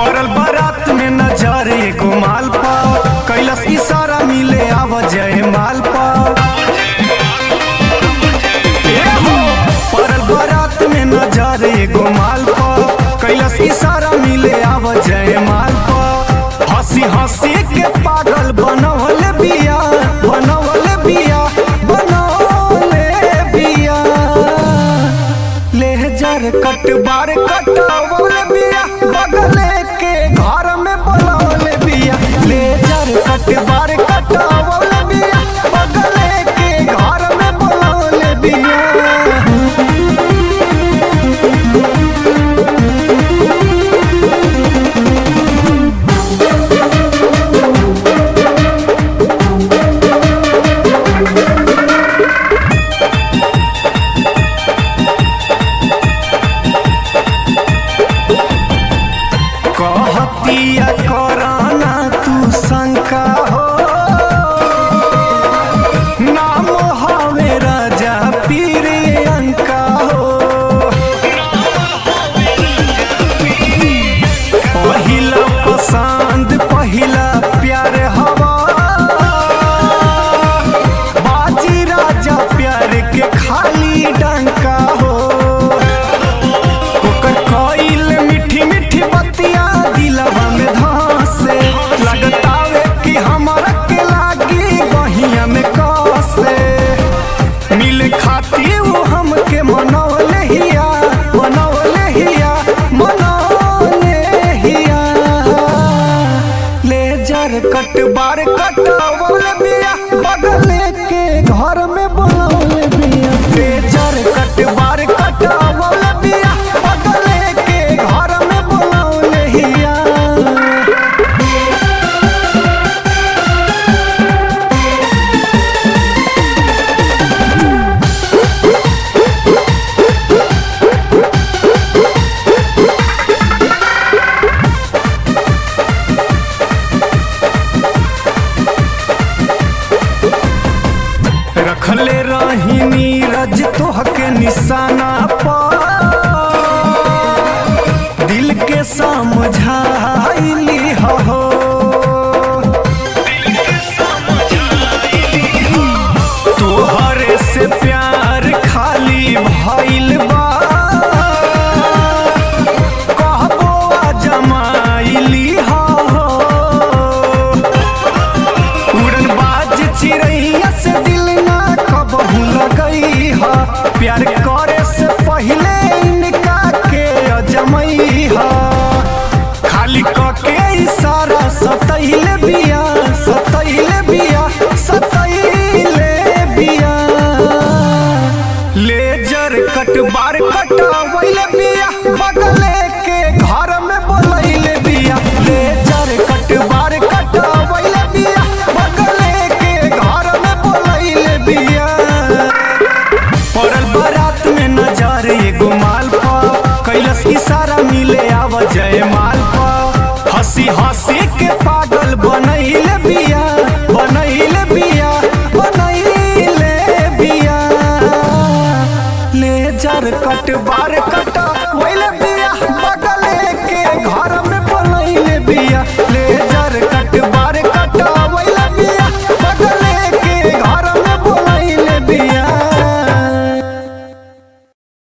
पड़ल बारात में नजर एगो माल पा कैलस इशारा मिले आव जय माल पा ए हो, पड़ल बारात में नजर एगो माल पा कैलस इशारा मिले आव जय माल पा हंसी हंसी के पागल बनवल बिया बनवल बिया बनवले बिया लेहजर कट बार कटावल बिया बगले के घर में बोलावल बिया लेजर कट बार कटावल बिया बगले के घर में बोलावल बिया कहतिया कराना तू शंका हो नाम हवे राजा पीर अंका हो पहिला पसंद पहिला प्यार हवा बाजी राजा प्यार के खाली डंका हो ओकर कइल मीठी मीठी बतिया दिलवा में धसे लगतावे कि हमरा के लागी बहिया में कसे मिल खाती वो हमके मनौले हिया मनौले हिया मनौले हिया लेजर कट बार कटावल बिया बगले के घर में बोलौले बिया लेजर कट बार कटावल बिया बगले के घर में बोलौले हिया रखले रही नीरज तोहके निशाना पर दिल के समझाइली हो तोहरे से प्यार खाली भइल बा कहबो आ जमाइली हो उड़न बाज चिड़ैया से दिल ना कबहू लगई हा प्यार करे से पहले इनका के अजमई हा खाली कके इशारा सतैले बिया सतैले बिया सतैले बिया लेजर कट बार कटावैले बिया बगले के घर में बोलैले बिया लेजर कट बार कटावैले बिया बगले के घर में बोलैले बिया पड़ल बारात में नजर एगो माल पा कैलस इशारा मिले आव जय माल पा हंसी हंसी के पागल बनैले बिया बनैले बिया बनैले बिया लेजर कट बार कटा वैले बिया